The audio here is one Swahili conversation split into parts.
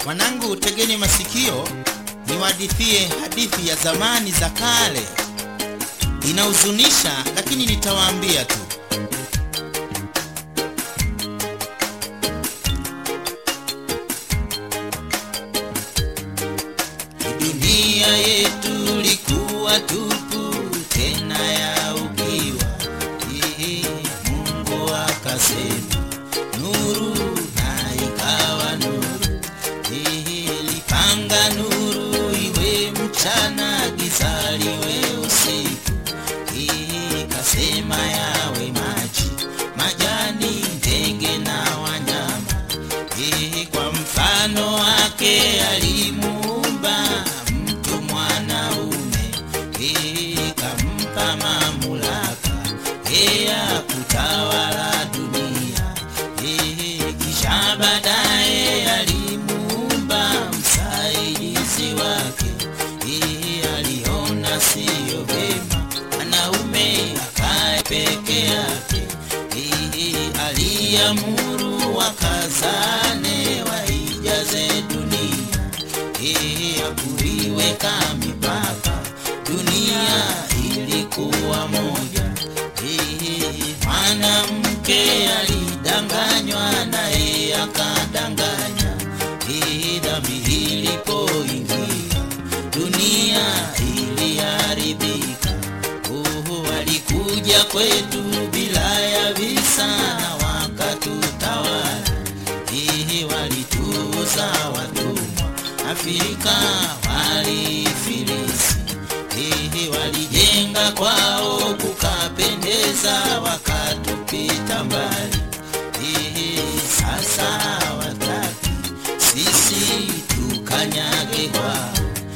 Mwanangu, tegeni masikio niwahadithie hadithi ya zamani za kale. Inahuzunisha, lakini nitawaambia tu. Dunia yetu likuwa tupu tena ya ukiwa. Ehe, Mungu akasema nuru, na ikawa nuru. Ehe, lipanga nuru iwe mchana, giza liwe usiku. Ehe, kasema yawe maji, majani, ndege na wanyama. Ehe, kwa mfano wake alimuumba mtu mwanaume. Ehe, kampa mamlaka yeye ya kutawala dunia. Ehe, kisha baadaye alimuumba msaidizi wake. Ehe, aliona siyo vema mwanaume akae peke yake. Ehe, aliamuru wakazane waijaze dunia. Ehe, hakuiweka mipaka, dunia ilikuwa moja. Ehe, mwanamke alidanganywa naye akadanganya. Ehe, dhambi ilipoingia dunia iliharibika. Oho, walikuja kwetu bila ya visa na wakatutawala. Ehe, walituuza watumwa Afrika walifilisi. Ehe, walijenga kwao kukapendeza, wakatupita mbali. Ehe, sasa hawataki sisi tukanyage kwao.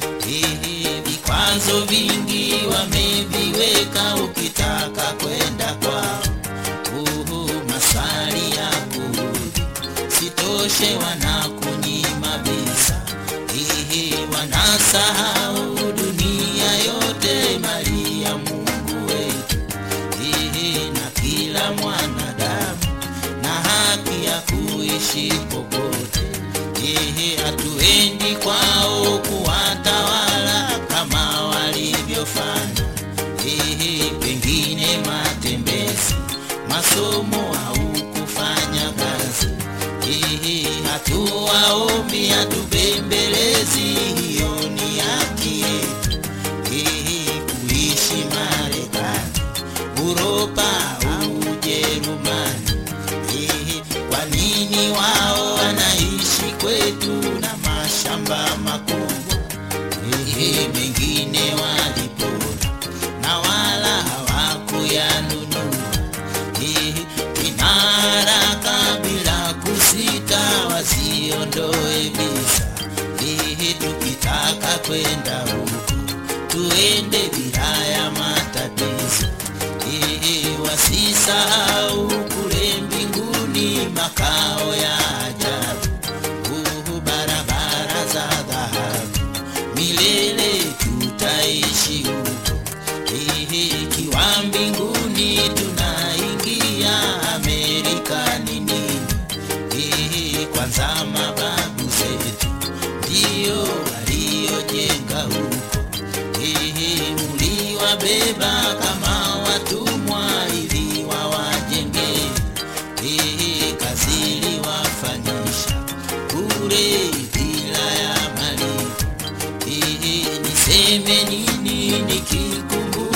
Ehe, vikwazo vingi wameviweka, ukitaka kwenda kwao. Uhu, maswali ya kurudi sitoshe, wanakunyima visa. Ehe, wanasahau dunia yote mali ya Mungu wetu. Ehe, na kila mwanadamu na haki ya kuishi popote. Ehe, hatuendi kwao kuwatawala kama walivyofanya. Ehe, pengine matembezi, masomo au kufanya kazi. Ehe, hatuwaombi, hatubembelezi, hiyo ni haki yetu. Ehe, kuishi Marekani, Uropa au Ujerumani. Ehe, kwa nini wao wanaishi kwetu na mashamba makubwa? Ehe, mengine walipora na wala hawakuyanunua. Ehe, ina haraka bila kusita, wasiondoe visa. Ehe, tukitaka kwenda huko tuende bila ya matatizo. Ehe, wasisahau kule mbinguni makao ya ajabu. Uhu, barabara za dhahabu milele tutaishi huko. Ehe, ikiwa mbinguni tunaingia, Amerika ni nini? Ehe, kwanza mababu zetu ndio waliojenga huko. Ehe, mliwabeba kama watumwa ili wawajenge. Ehe, kazi iliwafanyisha bure bila ya malipo. Ehe, niseme nini nikikumbuka